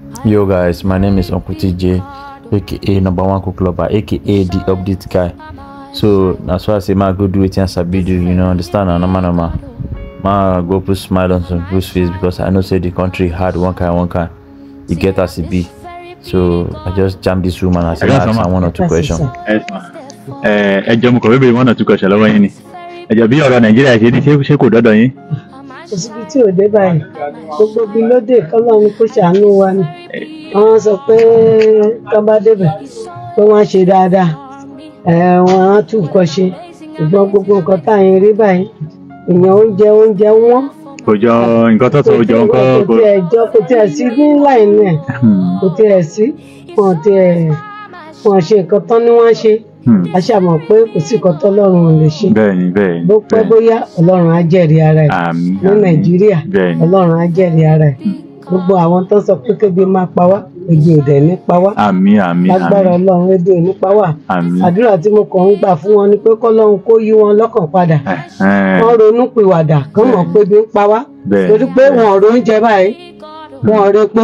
Yo guys, my name is Uncle TJ, aka number one cook lover, aka the update guy. So that's why I say ma go do it and sabi do, you know, understand and normal normal. Ma go put smile on some people's face because I know say the country hard one kind one kind. You get as it be. So I just jam this room and I say I got ask some. am one or two Yes, questions. sir. ẹ ẹ ẹ jọ mo kọ̀ wípé wọ́n náà tún kọ̀ṣẹ̀ lọ́wọ́ yín ni ẹ̀jọ̀ bí ọ̀rọ̀ nàìjíríà ṣe ní ṣé ṣé kò dọ́dọ̀ yín. kò síbi tí ò dé báyìí gbogbo ibi lóde kọ́lọ́run kó ṣàánú wa ni wọ́n sọ pé tó bá débẹ̀ pé wọ́n ṣe dáadáa ẹ̀ wọ́n á tún nǹkan ṣe ṣùgbọ́n gbogbo nǹkan tá à ń rí báyìí èèyàn oúnjẹ oúnjẹ wọ́n kò jọ nǹkan tó sọ ò jọ nǹkan kò kò. tiẹ̀ jọ kò tiẹ̀ sí ní láìní ẹ̀ Hmm, kò tiẹ̀ sí wọn tiẹ̀ wọn ṣe nǹkan tán ni wọ́n ṣe hmm. a ṣàmọ̀ pé kò sí nǹkan tọ́lọ́run ò lè ṣe bẹ́ẹ̀ ni bẹ́ẹ̀ ni bó pẹ́ bẹ́ẹ̀ ni. bóyá ọlọ́run á jẹ́rìí ara ẹ̀ àmì ní àmì. nàìjíríà bẹ́ẹ̀ ni ọlọ́run á jẹ́rìí ara ẹ̀ gbogbo àwọn tó sọ pé kébi máa pa wá ebi ò dẹ̀ ní pa wá àmì àmì lágbára àmì ọlọ́run ebi ò ní pa wá àmì. àdúrà tí mo kàn ń gbà fún wọn ni pé kọ́lọ́run kó yí wọn lọ́kàn padà Ẹ̀hẹ́n, wọ́n ronú pìwàdà kán mọ̀ pé ebi ń pa wá bẹ́ẹ̀ torí pé bẹ́ẹ̀. wọn ò róúnjẹ báyìí wọn ò repo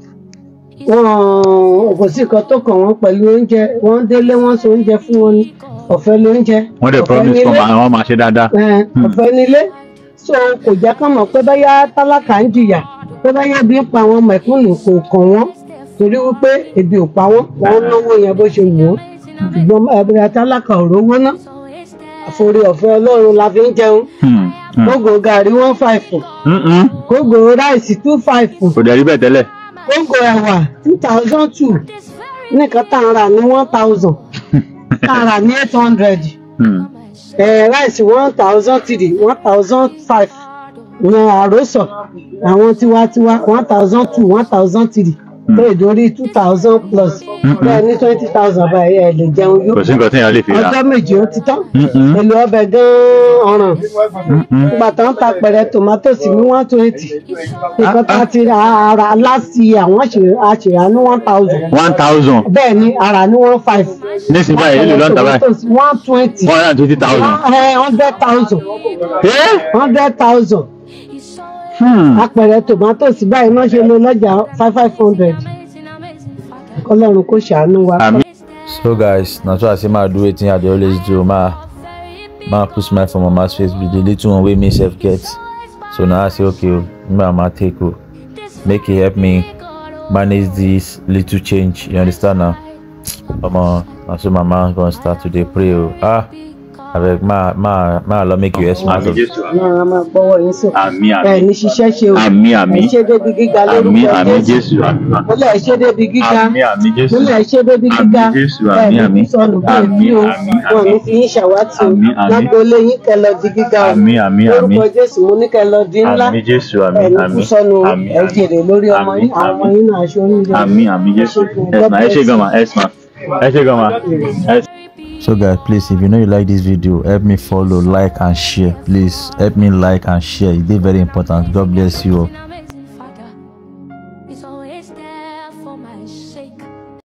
wọn kò sí nǹkan tó kàn wọ́n pẹ̀lú oúnjẹ wọ́n délé wọ́n so oúnjẹ fún wọn ní ọ̀fẹ́ lóúnjẹ wọ́n dẹ̀ ọ̀fẹ́ promise nílé. kọ́ àwọn máa ṣe dáadáa. Ẹ̀, ọ̀fẹ́ nílé so kò jẹ́ kán mọ̀ pé báyà tálákà ń jìyà pé báyà bí ń pa àwọn mẹ̀kúnnù kò kàn wọ́n torí wípé ebi ò pa wọ́n wọ́n náwó yẹn bó ṣe wù wọ́n ṣùgbọ́n ẹ̀bùrẹ̀ tálákà ò rówó ná àforí ọ̀fẹ́ ọlọ́run la fi ń jẹun Hmm, hmm. kógò gàrí one five Hmm, hmm. kógò ráìsì two five kò dẹ̀ rí bẹ́ẹ̀ tẹ́lẹ̀. kógò ẹ̀wà two thousand two nìkan tá à ń rà ní one thousand tá à ń rà ní eight hundred Hmm, ráìsì one thousand three one thousand five ìyẹn àròsọ àwọn tiwantiwa one thousand two one thousand three bẹ́ẹ̀ dórí two thousand plus bẹ́ẹ̀ ní twenty thousand báyìí ẹ̀ lè jẹun yó kò sí nǹkan téèyàn lè fi rà. ọjọ́ méje ó ti tán Hmm, hmm. èlò ọbẹ̀ gan-an ọ̀ràn Hmm, hmm. nígbà tó ń ta pẹ̀rẹ̀ tòmátòsì ní one twenty nǹkan tá a ti ra ara láti àwọn àṣìrà ní one thousand one thousand bẹ́ẹ̀ ni ara ní one five nísìnyí báyìí èlò ló ń tà báyìí one twenty one hundred and twenty thousand. hundred thousand Eh? hundred thousand Hmm. apẹ̀rẹ̀ tòmátòsì báyìí náà ṣe lé lọ́jà five five hundred kọ́lọ́run kò ṣàánú wa. àmì So guys, na so I say ma do wetin I dey always do. Ma ma put smile for mama's face with the little one wey me sef get. So now I say okay, o, me mama take o, make e help me manage this little change. You understand now? Omo, na so mama gonna start to dey pray o. Ah, abeg ma ma ma allow make you hear smile. àmì of- jésù náà a máa gbọ́wọ́ yín sókè àmì ẹ àmì ní ṣiṣẹ́ ṣe o àmì àmì ẹ ṣe débi gíga àmì lórúkọ àmì jésù jésù àmì múlẹ̀ ẹ ṣe débi gíga àmì àmì jésù múlẹ̀ ẹ ṣe débi gíga àmì jésù ẹ àmì ní àmì sọnù bí àmì èmi o àmì wọn ní àmì fi yín ṣàwátì o àmì àmì lágboolé yín kẹ lọ di gíga o àmì àmì àmì lórúkọ jésù mo ní kẹ lọ di ńlá àmì jésù àmì ẹ ní àmì kú sọnù o àmì ẹ jèrè lórí ọmọ àmì yín àwọn ọmọ àmì yín náà aṣọ oríire àmì àmì jésù ẹsùn ẹ ṣe gan ma ẹsùn ẹ ṣe gan ma ẹsùn. So guys, please, if you know you like this video, help me follow, like, and share. Please help me like and share. It is very important. God bless you all.